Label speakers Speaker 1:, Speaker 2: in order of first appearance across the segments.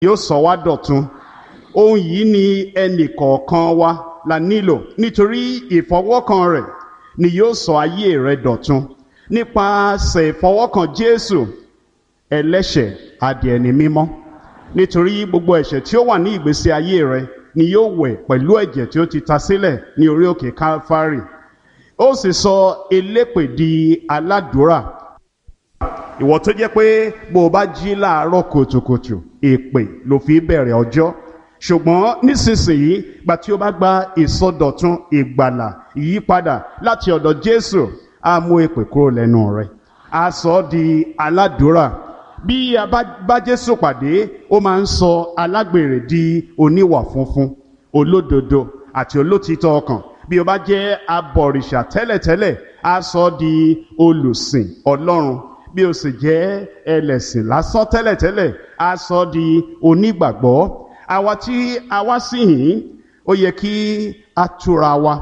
Speaker 1: yóò sọ wá dọ̀tun ohun yìí ni ẹnì kọ̀ọ̀kan wa la nílò nítorí ìfọwọ́kàn rẹ̀ ni yóò sọ ayé rẹ dọ̀tun nípasẹ̀ ìfọwọ́kàn Jésù ẹlẹ́ṣẹ̀ adì ẹni mímọ́ nítorí gbogbo ẹ̀ṣẹ̀ tí ó wà ní ìgbésí ayé rẹ ni yóò wẹ̀ pẹ̀lú ẹ̀jẹ̀ tí ó ti ta sílẹ̀ ní orí òkè Calvary ó sì sọ elépè di aládùúrà ìwọ tó jẹ́ pé bó o bá jí láàárọ̀ kùtùkùtù èpè ló fi bẹ̀rẹ̀ ọjọ́ ṣùgbọ́n nísinsìnyí gba tí o bá gba ìsọdọ̀tun ìgbàlà ìyípadà láti ọ̀dọ̀ Jésù á mú èpè kúrò lẹ́nu rẹ̀ á sọ ọ́ di aládùúrà bí a bá bá Jésù pàdé ó máa ń sọ alágbèrè di oníwà funfun olódodo àti olótìtọ́ ọkàn bí o bá jẹ́ abọ̀rìṣà tẹ́lẹ̀tẹ́lẹ̀ á sọ ọ́ di olùsìn Ọlọ́run bí o sì jẹ́ ẹlẹ́sìn lásán tẹ́lẹ̀tẹ́lẹ̀ á sọ ọ́ di onígbàgbọ́ àwa tí a wá sí yìí ó yẹ kí a túra wa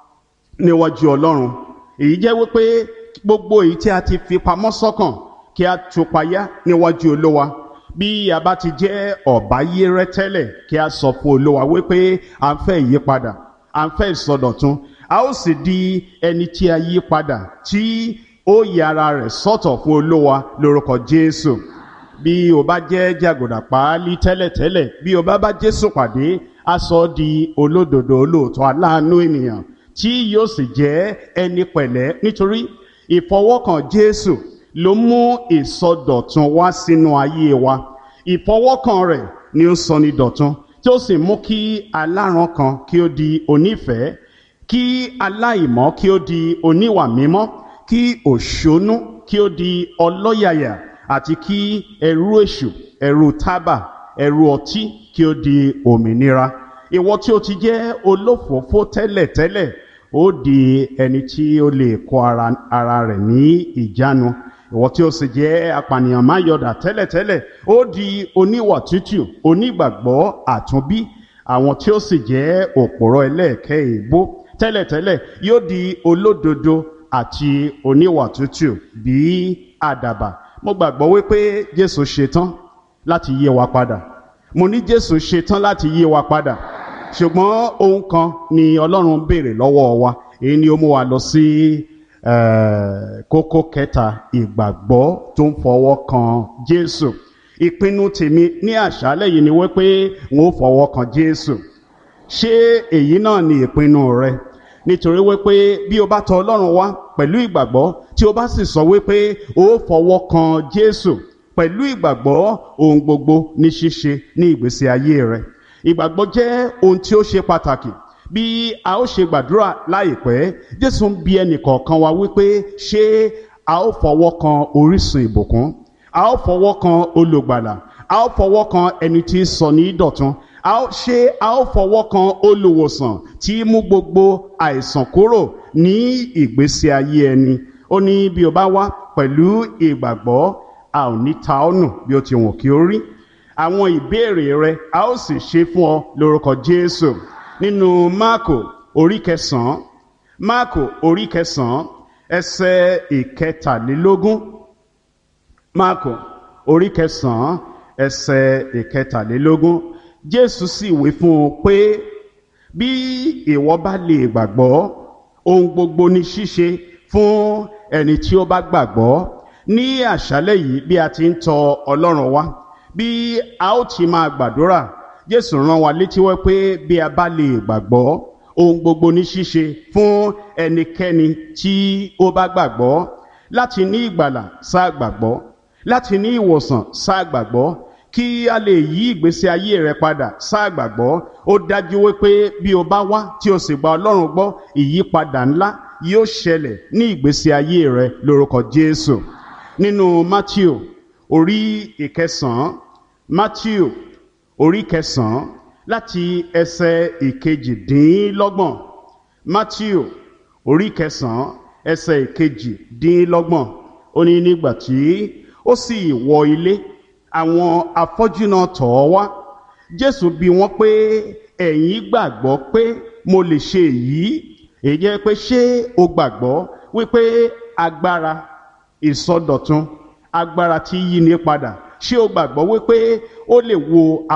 Speaker 1: níwájú Ọlọ́run èyí jẹ́ wípé gbogbo èyí tí a ti fi pamọ́ sọ́kàn kí a tú payá níwájú Olúwa bí a bá ti jẹ́ ọ̀báyérẹ́ tẹ́lẹ̀ kí a sọ fún Olúwa wípé à ń fẹ́ ìyípadà à ń fẹ́ ìsọdọ̀tun a ó sì di ẹni tí a yí padà tí ó yára rẹ̀ sọ́tọ̀ fún Olúwa lórúkọ Jésù bí o bá jẹ́ jàgùdà páálí tẹ́lẹ̀tẹ́lẹ̀ bí o bá bá Jésù pàdé a sọ ọ́ di olódodo olóòótọ́ aláàánú ènìyàn tí yóò sì jẹ́ ẹni pẹ̀lẹ́ nítorí ìfọwọ́kàn Jésù ló mú ìsọdọ̀tun wá sínú ayé wa ìfọwọ́kàn rẹ̀ ni ó sọ ní dọ̀tun tí ó sì mú kí aláràn kan kí ó di onífẹ̀ẹ́ kí aláìmọ́ kí ó di oníwà mímọ́ kí òṣónú kí ó di ọlọ́yàyà àti kí ẹrú èṣù ẹrú tábà ẹrú ọtí kí ó di òmìnira ìwọ tí ó ti jẹ́ olófòófó tẹ́lẹ̀tẹ́lẹ̀ ó di ẹni tí ó lè kó ara, ara rẹ̀ ní ìjánu ìwọ tí ó sì jẹ́ apànìyàn máyọ̀dà tẹ́lẹ̀tẹ́lẹ̀ ó di oníwà tútù onígbàgbọ́ àtúnbí àwọn tí ó sì jẹ́ òpòrọ̀ ẹlẹ́ẹ̀kẹ́ èébó tẹ́lẹ̀tẹ́lẹ̀ yóò di olódodo àti oníwà tútù bí àdàbà mo gbàgbọ́ wípé Jésù ṣetán láti yé wa padà mo ní Jésù ṣetán láti yé wa padà ṣùgbọ́n ohun kan ni Ọlọ́run béèrè lọ́wọ́ wa èyí ni ó mú wa lọ sí kókó kẹta ìgbàgbọ́ tó ń fọwọ́ kan Jésù ìpinnu tèmi ní àṣálẹ́ yìí ni wípé n ó fọwọ́ kan Jésù ṣé èyí náà ni ìpinnu rẹ nítorí wípé bí o bá tọ̀ Ọlọ́run wá pẹ̀lú ìgbàgbọ́ tí o bá sì sọ wípé o fọwọ́ kan Jésù pẹ̀lú ìgbàgbọ́ ohun gbogbo ní ṣíṣe ní ìgbésí ayé rẹ ìgbàgbọ́ jẹ́ ohun tí ó ṣe pàtàkì bí a ó ṣe gbàdúrà láìpẹ́ Jésù ń bi ẹnì kọ̀ọ̀kan wa wípé ṣé a ó fọwọ́ kan orísun ìbùkún a ó fọwọ́ kan olùgbàlà a ó fọwọ́ kan ẹni tí ń sọ ní dọ̀tun a ó ṣe a ó fọwọ́ kan olùwòsàn tí mú gbogbo àìsàn kúrò ní ìgbésí ayé ẹni ó ní bí o bá wá pẹ̀lú ìgbàgbọ́ a ò ní ta ọ́ nù bí o ti wọ̀n kí o rí àwọn ìbéèrè rẹ a ó sì ṣe fún ọ lórúkọ Jésù nínú Máàkò orí kẹsàn-án Máàkò orí kẹsàn-án ẹsẹ̀ ìkẹtàlélógún Máàkò orí kẹsàn-án ẹsẹ̀ ìkẹtàlélógún Jésù sì wí fún un pé bí ìwọ bá lè gbàgbọ́ ohun gbogbo ní ṣíṣe fún ẹni tí ó bá gbàgbọ́ ní àṣálẹ́ yìí bí a ti ń tọ Ọlọ́run wá bí a ó ti máa gbàdúrà Jésù rán wa létí wẹ́ pé bí a bá lè gbàgbọ́ ohun gbogbo ní ṣíṣe fún ẹnikẹ́ni tí ó bá gbàgbọ́ láti ní ìgbàlà sáà gbàgbọ́ láti ní ìwòsàn sáà gbàgbọ́ kí a lè yí ìgbésí ayé rẹ padà sáà gbàgbọ́ ó dájú wípé bí o bá wá tí o sì gba Ọlọ́run gbọ́ ìyípadà ńlá yóò ṣẹlẹ̀ ní ìgbésí ayé rẹ lórúkọ Jésù nínú Matthew orí ìkẹsàn-án Matthew orí kẹsàn-án láti ẹsẹ̀ ìkejìdínlọ́gbọ̀n Matthew orí kẹsàn-án ẹsẹ̀ ìkejìdínlọ́gbọ̀n ó ní nígbà tí ó sì wọ ilé àwọn afọ́jú náà tọ̀ ọ́ wá Jésù bi wọ́n pé ẹ̀yin gbàgbọ́ pé mo lè ṣe èyí èyí jẹ́ pé ṣé o gbàgbọ́ wípé agbára ìsọdọ̀tun agbára tí yí ni padà ṣé o gbàgbọ́ wípé ó lè wo